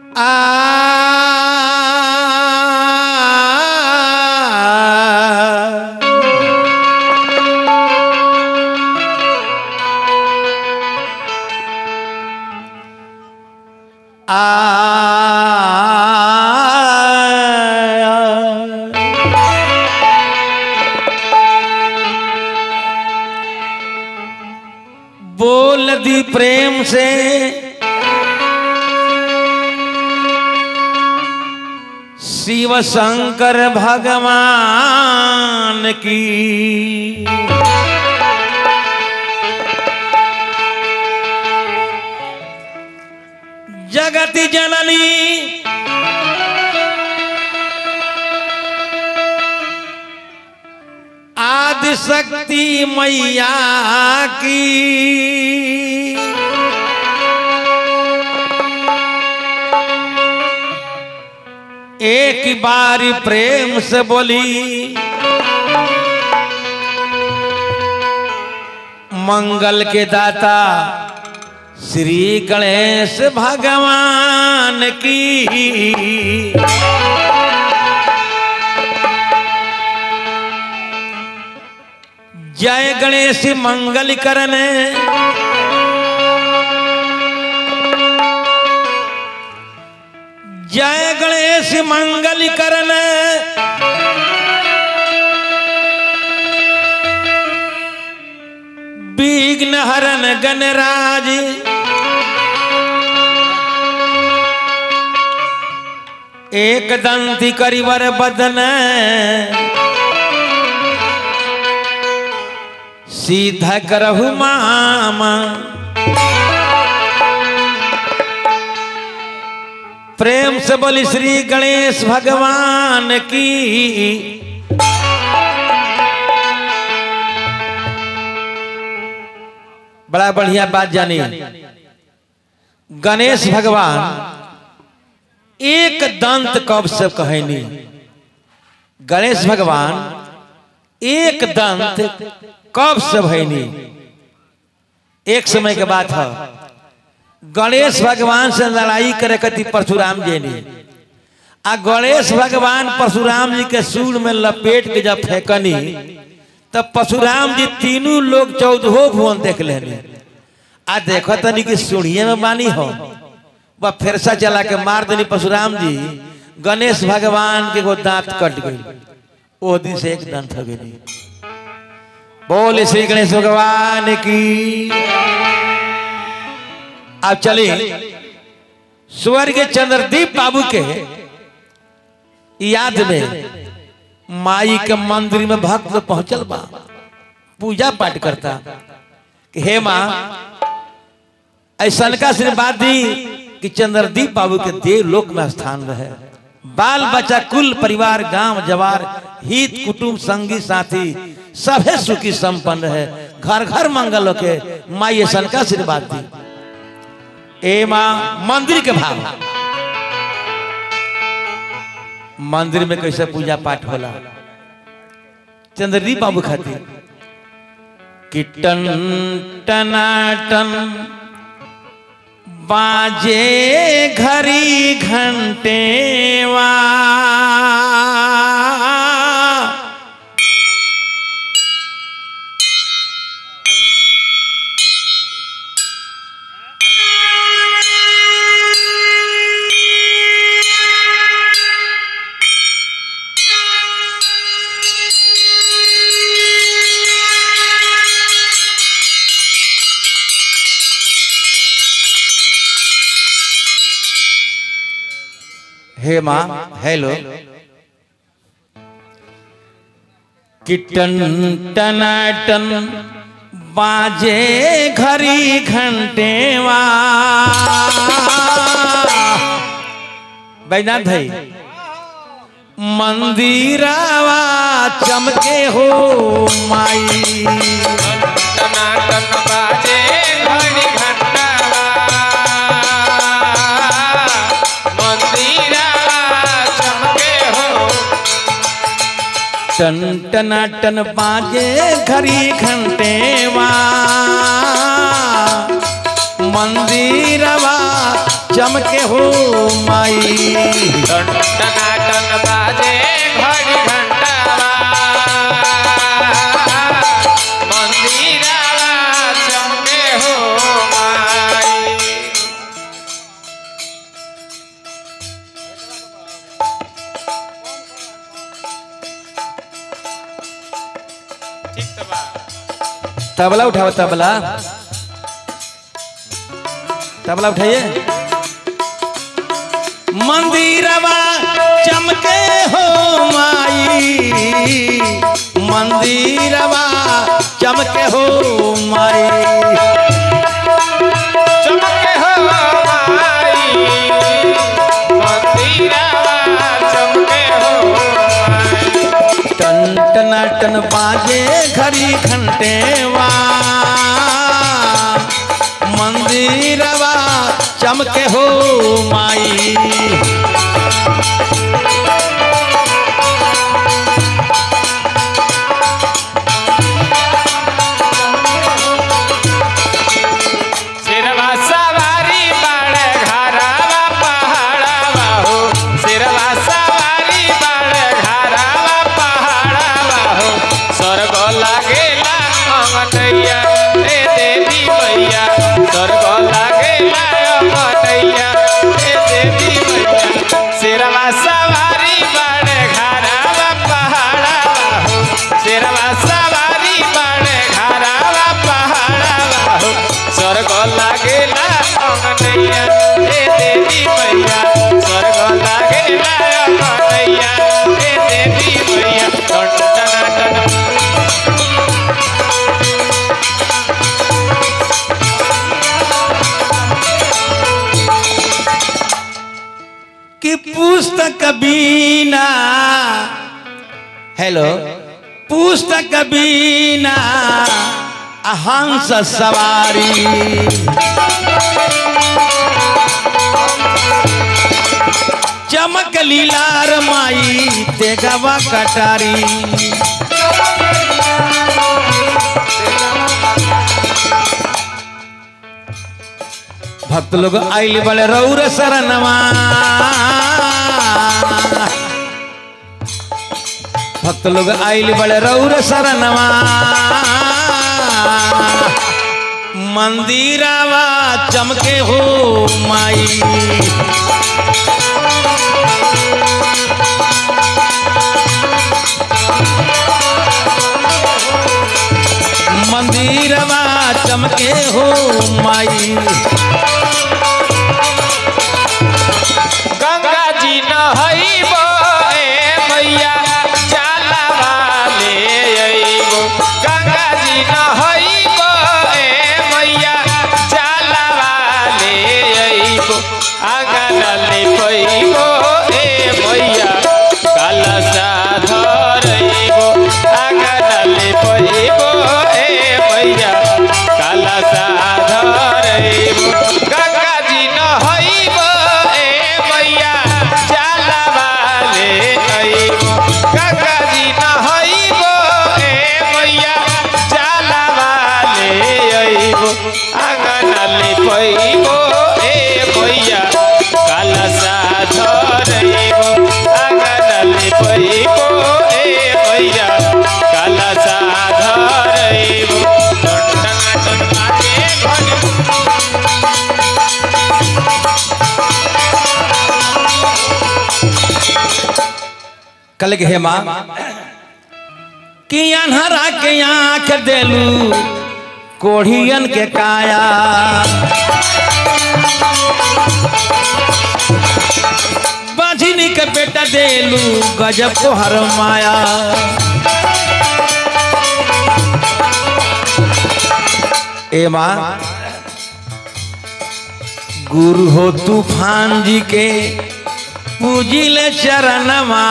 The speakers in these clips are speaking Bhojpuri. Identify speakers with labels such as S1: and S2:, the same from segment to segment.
S1: आ बोल दी प्रेम से शिव शंकर भगवान की जगत जननी आदि शक्ति मैया की एक बारी प्रेम से बोली मंगल के दाता श्री गणेश भगवान की जय गणेश मंगल करन जय गणेश मंगल करन विघ्न हरन गणराज एक दंती करिवर बदन सीधा करहु मामा प्रेम से बोली श्री गणेश भगवान की बड़ा बढ़िया बात जानी गणेश भगवान एक दंत कब से कहनी गणेश भगवान एक दंत कब से भैनी एक समय के बात है गणेश भगवान से लड़ाई करे कति परशुराम जी ने आ गणेश भगवान परशुराम जी के सूर में लपेट के जब फेंकनी तब परशुराम जी तीनों लोग चौदहो भुवन देख लेनी आ देखो तनी कि सुनिए में बानी हो वह फिरसा चला के मार देनी परशुराम जी गणेश भगवान के वो दांत कट गई वो दिन से एक दांत हो गई बोले श्री गणेश भगवान की अब चले स्वर्ग चंद्रदीप बाबू के याद में माई के मंदिर में भक्त पहुंचल बा पूजा पाठ करता कि हे माँ ऐसा का आशीर्वाद दी कि चंद्रदीप बाबू के देव लोक में स्थान रहे बाल बच्चा कुल परिवार गांव जवार हित कुटुंब संगी साथी सभे सुखी संपन्न है घर घर मंगल होके माई ऐसा का आशीर्वाद दी ए माँ मंदिर के भाव मंदिर में कैसे पूजा पाठ होला चंद्रदीप बाबू खातिर कि टन टनाटन बाजे घड़ी घंटेवा हे माँ हेलो किटन टनाटन बाजे घड़ी घंटेवा बैनाथ भाई मंदिरावा चमके हो माई
S2: टनाटन बाजे घड़ी घंटावा मंदिरा चमके हो
S1: टन टनाटन बाजे घड़ी घंटेवा मंदिरवा चमके हो माई
S2: टनाटन बाजे घड़ी घंटावा मंदिरावा चमके हो माई ठीक तो बा
S1: तबला उठाओ तबला तबला उठाइए मंदिरवा चमके हो माई मंदिरवा चमके हो माई
S2: चमके हो माई मंदिरावा चमके हो माई
S1: टन टनाटन बाजे घड़ी घंटेवा मंदिरवा चमके हो माई
S2: सिरवा सवारी बाड़े घरावा पहाड़ावा हो सिरवा सवारी बाड़े घरावा पहाड़ावा हो स्वर्ग लागेला अंगनैया हे देवी मैया स्वर्ग लागेला अंगनैया हे देवी मैया सिरवा सवारी बाड़े घरावा पहाड़ावा हो सिरवा सवारी बाड़े घरावा पहाड़ावा हो स्वर्ग लागेला अंगनैया हे देवी मैया स्वर्ग लागेला अंगनैया हे देवी मैया टन टन टन
S1: कि पुस्तक बीना हेलो पुस्तक बीना हंस सवारी चमक लीलार माई तेगवा कटारी भक्त लोग आइल बड़े रौर शरणवा भक्त लोग आइल बड़े रौर शरणवा मंदिरावा चमके हो माई मंदिरवा चमके हो माई
S2: गंगा जी नहैबो ए मैया जाला वाले अइबो गंगा जी नहैबो ए मैया जाला वाले अइबो आंगन ले पैबो ए मैया कलशा धरइबो आंगन ले पैबो ए मैया कलशा धरइबो गंगा जी नहैबो ए मैया जाला वाले अइबो गंगा जी नहैबो ए मैया जाला वाले अइबो आंगन ले पैबो ए मैया कलशा धरइबो आंगन ले पैबो ए मैया कलशा धरइबो टन टन टन बाजे घड़ी
S1: कल के हेमा कि अनहरा के आंख देलू कोढ़ियन के काया बाझिनी के बेटा देलू गजब को हर माया ए माँ गुरु हो तूफान जी के पूजिल चरणमा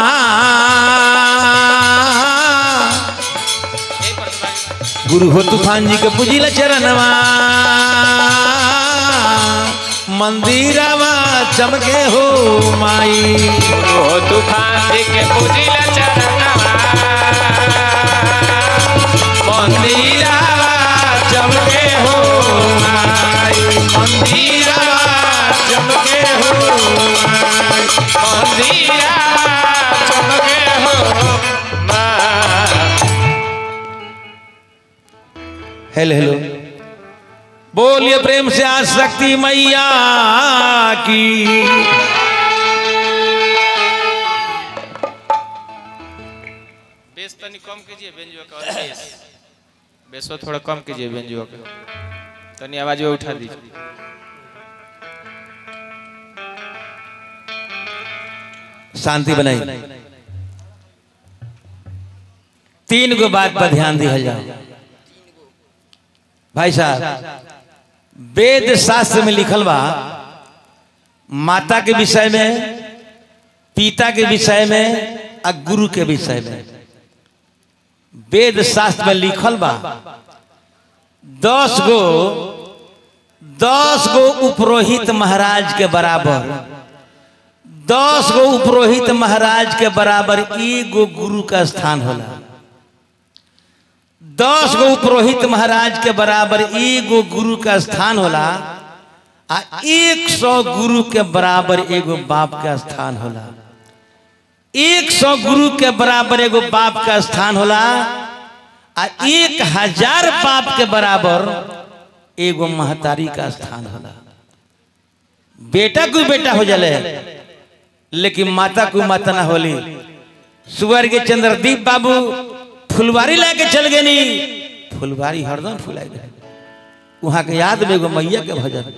S1: गुरु हो तूफान जी के पूजिल चरणमा मंदिरवा चमके हो माई
S2: ओ तूफान जी के पूजिला चरणवा
S1: मंदिरवा चमके हो माई मंदिरवा चमके हेलो हेलो बोलिए प्रेम से आज शक्ति मैया की
S2: बेस तनी कम कीजिए बेंजुआ का और बेस बेसो थोड़ा कम कीजिए बेंजुआ का तनी आवाज वो उठा दीजिए
S1: शांति बनाई तीन गो बात पर ध्यान दिया जाओ भाई साहब वेद शास्त्र में लिखल बा माता के विषय में पिता के विषय में और गुरु के विषय में वेद शास्त्र में लिखल बा दस गो दस गो उपरोहित महाराज के बराबर दस गो उपरोहित महाराज के बराबर एगो गुरु का स्थान होला दस गो उपरोहित महाराज के बराबर एगो गुरु का स्थान होला आ एक सौ गुरु के बराबर एगो बाप का स्थान होला एक सौ गुरु के बराबर एगो बाप का स्थान होला आ एक हजार बाप के बराबर एगो महतारी का स्थान होला बेटा कोई बेटा हो जाले लेकिन माता को माता ना होली सुअर के चंद्रदीप बाबू फुलवारी लेके चल गए नी फुलवारी हरदम फुलाई रहे वहां के याद में एगो मैया के भजन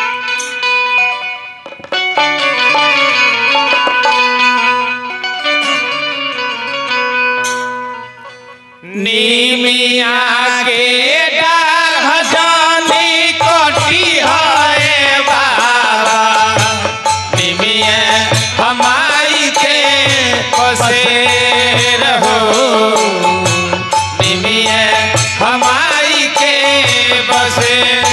S2: नीमिया के डाल हजानी कोटी है बाबा नीमिया हमारी के पसे रहो नीमिया हमारी के बसे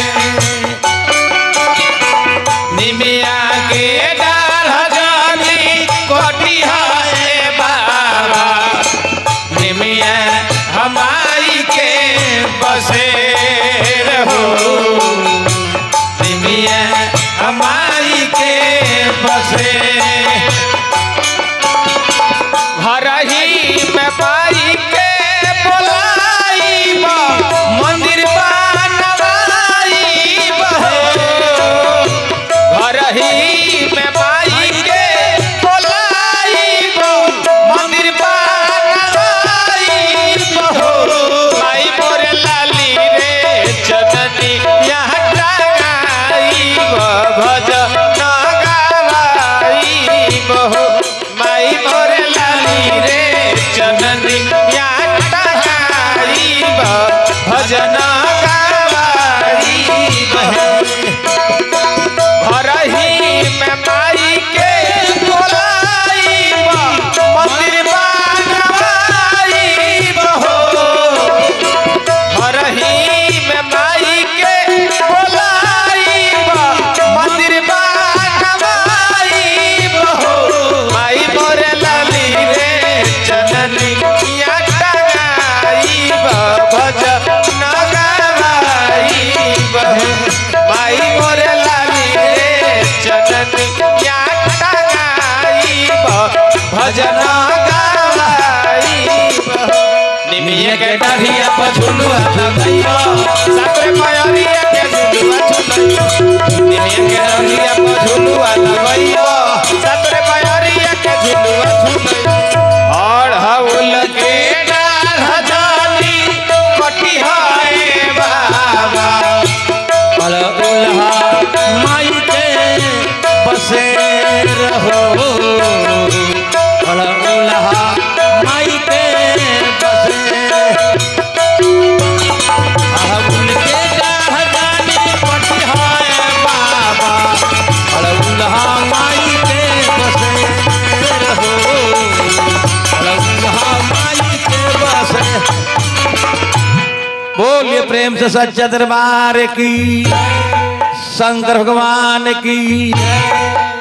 S2: निमिया के डाल हजानी कोटी है बाबा निमिया हमारी के बसे रहो निमिया हमारी के बसे घर ही में पाई के बोलाई मंदिर बनवाई घर ही में पाई के बोलाई मंदिर बनवाई माई मोरे लाली रे जननी यहाँ टंगाई भज नगावाई बहो माई मोरे लाली रे जननी यहाँ टंगाई भजन गावाई बहो घर ही में माई के बोलाई मंदिर बनवाई बहो घर ही में माई के बोलाई मंदिर बनवाई बहो माई मोरे लाली रे जननी या टंगाई भज नगावाई बहो माई मोरे लाली रे जननी या टंगाई भजन गावाई बहो निमिये के डाढ़िया पर झुलुआ लगइयो साकरे पयरिया के झुलुआ झुलइयो निमिये के डाढ़िया पर झुलुआ लगइयो साकरे पयरिया के झुलुआ झुलइयो और हउल के डाढ़ जानी कटी है बाबा
S1: अल उल्हा माई के बसे रहो अल उल्हा माई के बसे अहुल के गाहदानी पटिहाए बाबा अल उल्हा माई के बसे रहो अल उल्हा माई के बसे बोलिए प्रेम से सच्चा दरबार की शंकर भगवान की